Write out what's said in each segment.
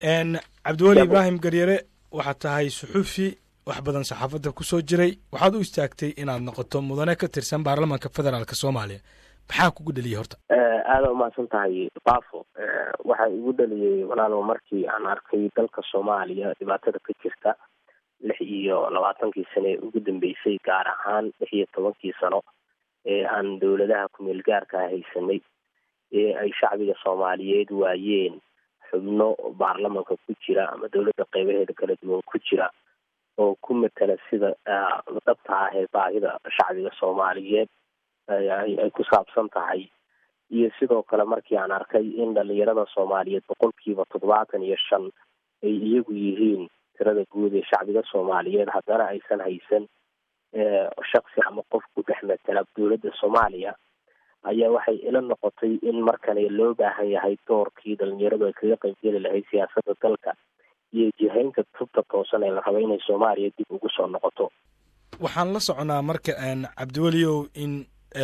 cabdiweli ibraahim garyare waxaad tahay suxuufi wax badan saxaafadda ku soo jiray waxaad u istaagtay inaad noqoto mudane ka tirsan baarlamaanka federaalk soomaaliya maxaa kugu dheliyay horta aada umahadsan tahay bafo waxaa igu dhaliyey walaalow markii aan arkay dalka soomaaliya dhibaatada ka jirta lix iyo labaatankii sano ee ugu dambeysay gaar ahaan lix iyo tobankii sano ee aan dowladaha kumeel gaarkaa haysanay ee ay shacbiga soomaaliyeed waayeen xubno baarlamanka ku jira ama dowladda qeybaheeda kala duwan ku jira oo ku matala sida dhabta ah ee baahida shacbiga soomaaliyeed ay ku saabsan tahay iyo sidoo kale markii aan arkay in dhalinyarada soomaaliyeed boqolkiiba toddobaatan iyo shan ay iyagu yihiin tirada guud ee shacbiga soomaaliyeed haddana aysan haysan shaksi ama qof ku dhex matala dowladda soomaaliya ayaa waxay ila noqotay in markani loo baahan yahay doorkii dhalinyaradu ay kaga qaybgeli lahayd siyaasadda dalka iyo jihaynta tubta toosan ee la raba inay soomaaliya dib ugu soo noqoto waxaan la soconaa marka cabdiweliow in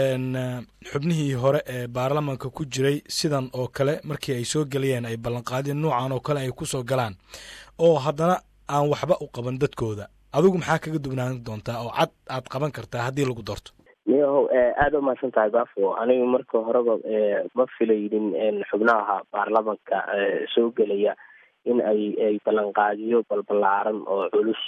xubnihii hore ee baarlamanka ku jiray sidan oo kale markii ay soo gelayeen ay ballanqaadeen nuucan oo kale ay kusoo galaan oo haddana aan waxba u qaban dadkooda adigu maxaa kaga duwnaan doontaa oo cad aad qaban kartaa haddii lagu doorto miyahow aada umahadsan tahay bafo aniga marka horeba ma filaynin xubnaha baarlamanka soo gelaya in ay ay ballanqaadiyo balbalaaran oo culus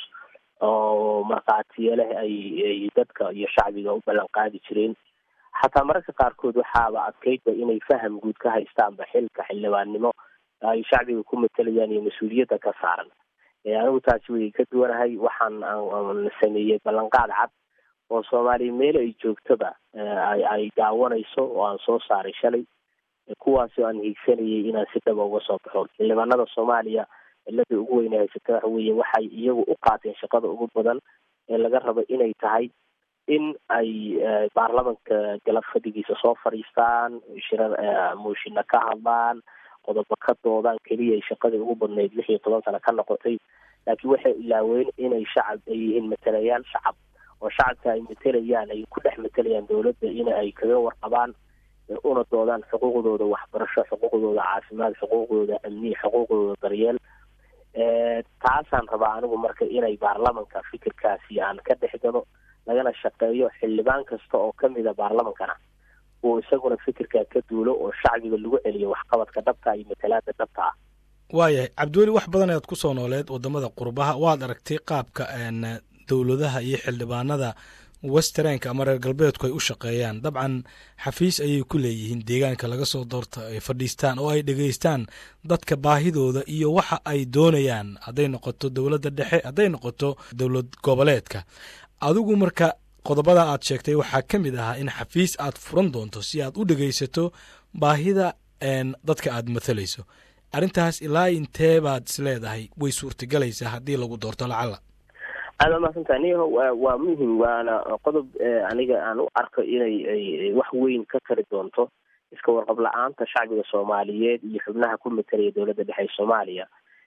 oo markhaatiyo leh ay ay dadka iyo shacbiga u ballanqaadi jireen xataa mararka qaarkood waxaaba adkaydba inay faham guud ka haystaanba xilka xildhibaannimo ay shacbiga ku matalayaan iyo mas-uuliyadda ka saaran anigu taasi way ka duwanahay waxaan sameeyey ballanqaad cad oo soomaaliya meel ay joogtoba ay daawanayso oo aan soo saaray shalay kuwaasoo aan hiigsanayay inaan si dhaba uga soo baxo xildhibaanada soomaaliya cilada ugu weyne haysata waxa weeye waxay iyagu u qaateen shaqada ugu badan ee laga rabo inay tahay in ay baarlamanka galab fadhigiisa soo fadhiistaan shirar muushina ka hadlaan qodobo ka doodaan keliya ay shaqadii ugu badnayd lix iyo toban sano ka noqotay laakiin waxay ilaaween inay shacab ay yihiin matalayaal shacab oo shacabka ay matelayaan ay ku dhex matelayaan dowladda in ay kaga warqabaan una doodaan xuquuqdooda waxbarasho xuquuqdooda caafimaad xuquuqdooda amni xuquuqdooda daryeel taasaan rabaa anigu marka inay baarlamanka fikirkaasi aan ka dhex galo lagana shaqeeyo xildhibaan kasta oo kamida baarlamankana uu isaguna fikirkaa ka duulo oo shacbiga lagu celiyo waxqabadka dhabta iyo matalaada dhabta ah waayahay cabdiweli wax badan ayaad ku soo nooleed wadamada qurbaha waad aragtay qaabka dowladaha iyo xildhibaanada westernka ama reer galbeedku ay u shaqeeyaan dabcan xafiis ayay ku leeyihiin deegaanka laga soo doorta ay fadhiistaan oo ay dhegeystaan dadka baahidooda iyo waxa ay doonayaan hadday noqoto dowladda dhexe hadday noqoto dowlad goboleedka adigu marka qodobada aad sheegtay waxaa ka mid ahaa in xafiis aad furan doonto si aad u dhegeysato baahida dadka aad mathalayso arrintaas ilaa intee baad is leedahay way suurtagelaysaa haddii lagu doorto lacala aada umahadsantaha niho wa waa muhim waana qodob aniga aan u arko inay ay wax weyn ka tari doonto iska warqab la-aanta shacbiga soomaaliyeed iyo xubnaha ku matalaya dowladda dhexe soomaaliya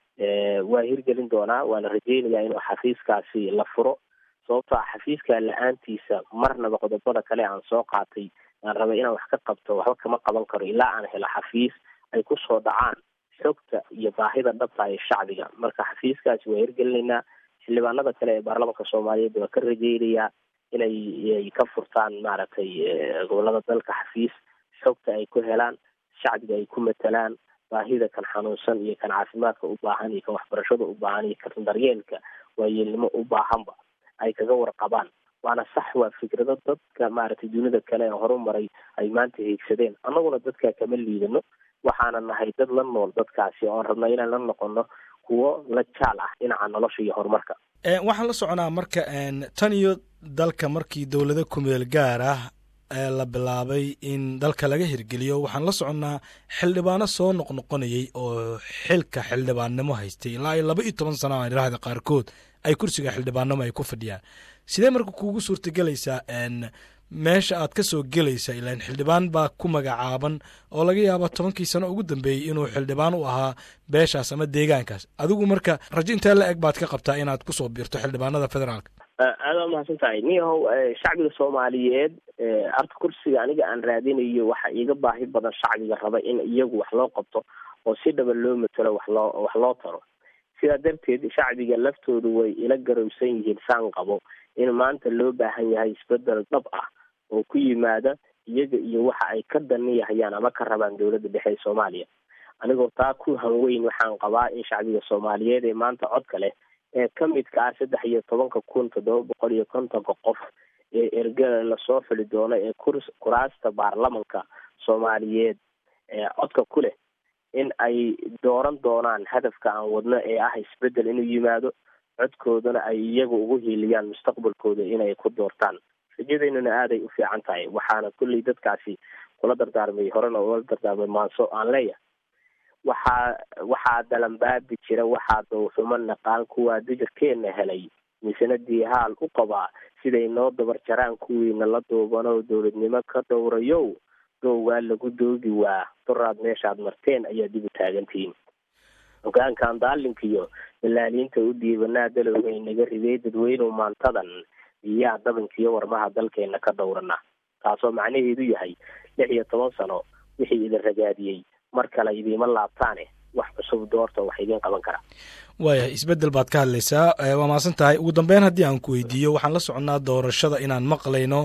waa hirgelin doonaa waana rajeynayaa inuu xafiiskaasi la furo sababto a xafiiska la-aantiisa marnaba qodobada kale aan soo qaatay aan rabay inaan wax ka qabto waxba kama qaban karo ilaa aan helo xafiis ay kusoo dhacaan xogta iyo baahida dhabta ee shacbiga marka xafiiskaasi waa hirgelinaynaa xildhibaanada kale ee baarlamanka soomaaliyeed waa ka rajeynayaa inay ay ka furtaan maaragtay gobolada dalka xafiis xogta ay ku helaan shacbiga ay ku matalaan baahida kan xanuunsan iyo kan caafimaadka u baahan iyo kan waxbarashada u baahan iyo kan daryeelka waayeelnimo u baahanba ay kaga warqabaan waana sax waa fikrado dadka maaragtay dunida kale ee horumaray ay maanta hiigsadeen annaguna dadka kama liidano waxaana nahay dad la nool dadkaasi oon rabna inaan la noqono kuwo la jaal ah dhinaca nolosha iyo horumarka waxaan la soconaa marka tan iyo dalka markii dowlado kumeel gaar ah la bilaabay in dalka laga hirgeliyo waxaan la soconnaa xildhibaano soo noqnoqonayay oo xilka xildhibaannimo haystay ilaa iyo laba iyo toban sana aan idhaahda qaarkood ay kursiga xildhibaannimo ay ku fadhiyaan sidee marka kuugu suurtagelaysaa meesha aad ka soo gelaysa ilaan xildhibaan baa ku magacaaban oo laga yaaba tobankii sano ugu dambeeyey inuu xildhibaan u ahaa beeshaas ama deegaankaas adigu marka rajo intee la eg baad ka qabtaa inaad kusoo biirto xildhibaanada federaalka aada umahadsan tahay niyahow shacbiga soomaaliyeed arta kursiga aniga aan raadinayo waxa iiga baahi badan shacbiga raba in iyagu wax loo qabto oo si dhaba loo matalo wax loo wax loo taro sidaa darteed shacbiga laftoodu way ila garowsan yihiin saan qabo in maanta loo baahan yahay isbedel dhab ah oo ku yimaada iyaga iyo waxa ay ka daniyahayaan ama ka rabaan dowladda dhexe ee soomaaliya anigoo taa ku hanweyn waxaan qabaa in shacbiga soomaaliyeed ee maanta codka leh ee ka midka ah saddex iyo tobanka kun toddoba boqol iyo kontonka qof ee ergada lasoo xuli doono ee kurs kuraasta baarlamanka soomaaliyeed ee codka ku leh in ay dooran doonaan hadafka aan wadno ee ah isbedel inuu yimaado codkoodana ay iyaga ugu hiiliyaan mustaqbalkooda inay ku doortaan rajadeynuna aaday u fiican tahay waxaana kulley dadkaasi kula dardaarmay horena ula dardaarmay maanso aan leeyahay waxaa waxaa dalanbaabi jira waxaa dowxumo naqaan kuwaa dijirkeena helay misena diihaal u qabaa siday noo dabar jaraan kuwiina la duubanoo dowladnimo ka dhowrayow dowgaa lagu doogi waa duraad meeshaad marteen ayaa dib u taagantihiin hogaankan daalinkiyo dalaaliinta u dhiibanaa dalowgay naga riday dadweynuw maantadan iyaa dabankiyo warmaha dalkeena ka dhowrana taasoo macnaheedu yahay lix iyo toban sano wixii idin ragaadiyey mar kale idiima laabtaane wax cusub doorta wax idiin qaban kara waaya isbedel baad ka hadlaysaa waa mahadsan tahay ugu dambeyn haddii aan ku weydiiyo waxaan la soconnaa doorashada inaan maqlayno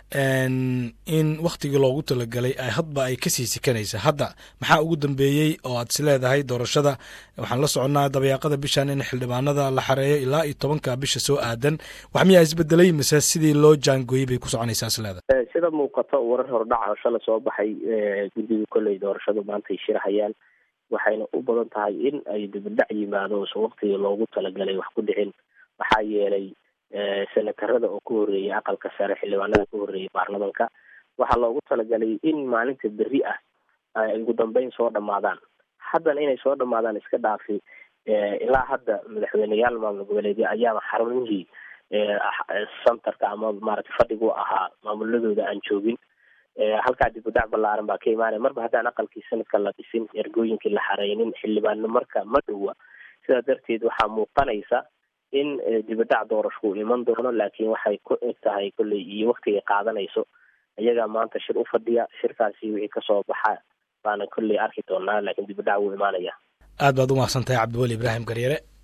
in wakhtigii loogu talagalay hadba ay kasii sikanaysa hadda maxaa ugu dambeeyey oo aad is leedahay doorashada waxaan la soconnaa dabayaaqada bishan in xildhibaanada la xareeyo ilaa iyo tobanka bisha soo aadan wax miyaa isbedelay mise sidii loo jaangooyey bay ku soconaysaa is leedahay sida muuqato warar hordhaca shala soo baxay guddiga kolley doorashadu maanta ay shirhayaan waxayna u badan tahay in ay dibadhac yimaado usan waktigii loogu talagalay wax ku dhicin maxaa yeelay senatarada oo ku horreeyay aqalka sare xildhibaanada ku horreeyay baarlamanka waxaa loogu talagalay in maalinta berri ah ay ugu dambeyn soo dhamaadaan haddana inay soo dhamaadaan iska dhaafi ilaa hadda madaxweyneyaal maamul goboleedya ayaaba xarumihii centerka ama maaragtay fadhigu ahaa maamuladooda aan joogin halkaa dibudhac ballaaran baa ka imaanaya marba haddaan aqalkii sanadka la dhisin ergooyinkii la xareynin xildhibaano marka ma dhowa sidaa darteed waxaa muuqanaysa in dibadhac doorashku iman doono laakiin waxay ku eg tahay kolley iyo waktigay qaadanayso iyagaa maanta shir u fadhiya shirkaasi wixii kasoo baxa baana kolley arki doonaa laakiin dibadhac wuu imaanaya aad baad u mahadsantahay cabdiweli ibraahim garyare